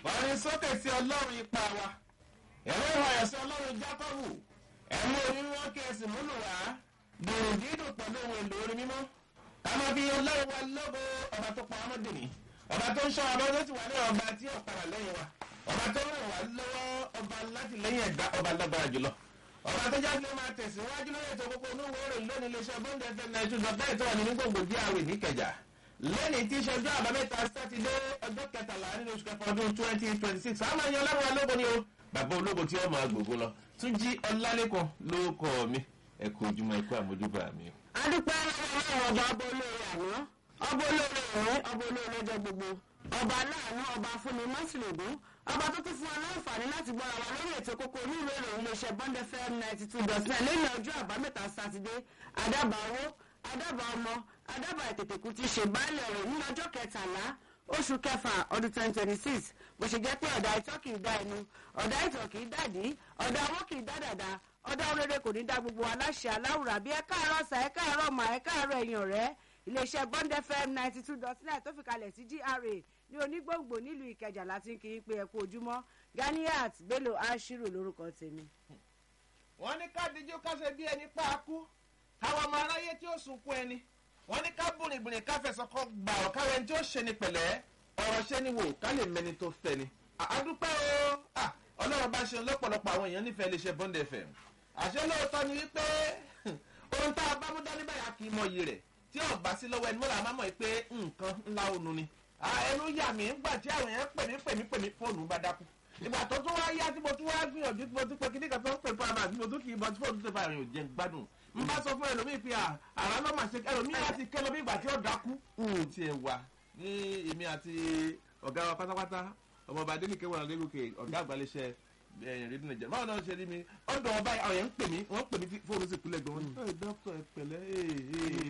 kọrin sókè sí ọlọ́run ipa wa ẹ̀rọ ìwàyà sí ọlọ́run jákọ́bù ẹ̀mú orí wọn kí ẹsìn múlò wá dùn dídùn pẹ̀lú ohun èlò orin mímọ́ kámọ́ bí ọlọ́run wa lógo ọba tó pa ọmọdé ní ọba tó ń ṣọ́ ọba tó ti wà ní ọba tí ọ̀padà lẹ́yìn wa ọba tó ràn wá lọ́wọ́ ọba láti lẹ́yìn ẹ̀dá ọba lágbára jùlọ ọba tó jáde máa tẹ̀síwájú lórí ètò gbogbo onúwo rẹ̀ lónìí iléeṣẹ́ bọ́ńdẹ̀ fẹ́ náà ètò ìjọba ètò wà nínú gbòǹgbò díàwé níkẹjà lẹ́nìí tí ìṣẹ́jú àbámẹ́ta sátidé ọjọ́ kẹtàlá nínú oṣù kẹfà ọdún twenty twenty six àmọ́ ẹ̀yàn ọlọ́run ológo ni o bàbá ológo tí ó máa gbògo lọ tún jí ọlálẹ́kọ̀ọ́ ló kọ́ mi ẹ kú ojúmọ́ ẹ kú àmójúbà mi. adúpẹ́ lọ́wọ́ ọba ọba olóore àná ọba olóore ìwé ọba olóore ọjọ́ gbogbo ọba aláàánú ọba fúnni mọ́sílẹ̀dún ọba tó tún fún wa láǹfààní láti gbọ́ra wa lórí ètò kókó oníwèé ìròyìn iléeṣẹ́ bond fm ninety two dot nine lẹ́yìn ọjọ́ àbámẹ́ta sátidé adábàáwó adábàá ọmọ adábàá ètètèkú ti ṣe báàlẹ̀ rẹ̀ ní ọjọ́ kẹtàlá oṣù kẹfà ọdún twenty twenty six bó ṣe jẹ́ pé ọ̀dà ìtọ́ kì í dá ẹnu ọ̀dà ìtọ̀ kì í dàdí ọ̀dà owó kì í dá dàda ọ̀dà oréré kò ní dá gbogbo aláṣẹ aláwùrà bí ẹ káàárọ̀ sà ẹ káàárọ̀ mà ẹ káàárọ̀ ẹ̀yìn ọ̀rẹ́ iléeṣẹ́ bond fm ninety two dot nine tó fi kalẹ̀ sí gra ní onígbòǹgbò nílùú ìkẹjà láti ń kiri pé ẹ kú ojúmọ́ ganiat bello ashiru lórúkọ tèmi. wọ́n ní ká díjú ká ṣe bí ẹni pa á kú káwọn ọmọ aráyé tí ó sunkún ẹni wọ́n ní ká bùrìbùrì ká fẹsọ̀ kọ́ gbà ọ́ káwọn ẹni tí ó ṣe ni pẹ̀lẹ́ ọ̀rọ̀ ṣe ni wò ká lè mẹni tó fẹ́ ni. àdúpẹ́ o ọlọ́run bá ṣe lọ́pọ̀lọpọ̀ àwọn èèyàn nífẹ̀ẹ́ lè ṣe bond fm àṣẹ lóòótọ́ ni wípé ohun tá a bá mú dání báyà kì í mọ iyì rẹ̀ tí ò bá sí lọ́wọ́ ẹni mọ́ra máa mọ̀ pé nǹkan ńlá ònu ni. ẹnu yà mí ńgbà tí àwọn èèyàn pè mí pè mí pè mí fóònù bá dákú. ìgbà tó tún wá yá tí mo tún wá gbìyànjú tí mo tún pé kíní kan tó ń pè fún àmà tí mo tún kì í bọ́ tí fóònù tó fà rìn ò jẹ́ gbádùn. n bá sọ fún ẹlòmíì pé àrà ló máa ṣe ẹlòmíì láti kẹ́ lómi ìgbà tí ó dákú. n ti ẹ̀ wà ní èmi àti ọ̀gá wa pátápátá ọmọọba adéníkẹ́ wà lérúkè ọ̀gá àgbàlẹ́sẹ̀ ẹ̀yìn rédíò nàìjíríà báwo náà ṣe rí mi ọ̀dọ̀ ọba àwọn yẹn ń pè mí wọ́n pè mí tí fóònù sì kúlẹ̀ gan